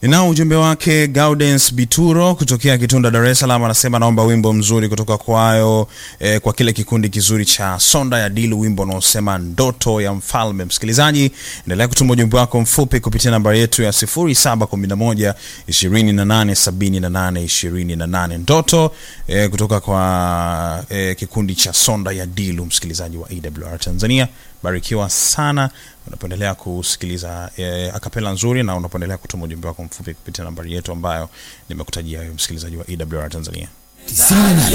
Ninao ujumbe wake Gaudens Bituro kutokea Kitunda, Dar es Salaam, anasema naomba wimbo mzuri kutoka kwayo eh, kwa kile kikundi kizuri cha Sonda ya Dilu, wimbo unaosema ndoto ya mfalme. Msikilizaji, endelea kutuma ujumbe wako mfupi kupitia nambari yetu ya 0711 2878 28 ndoto eh, kutoka kwa eh, kikundi cha Sonda ya Dilu. Msikilizaji wa AWR Tanzania, barikiwa sana unapoendelea kusikiliza eh, akapela nzuri na unapoendelea kutuma ujumbe wako mfupi kupitia nambari yetu ambayo nimekutajia wewe msikilizaji wa AWR Tanzania.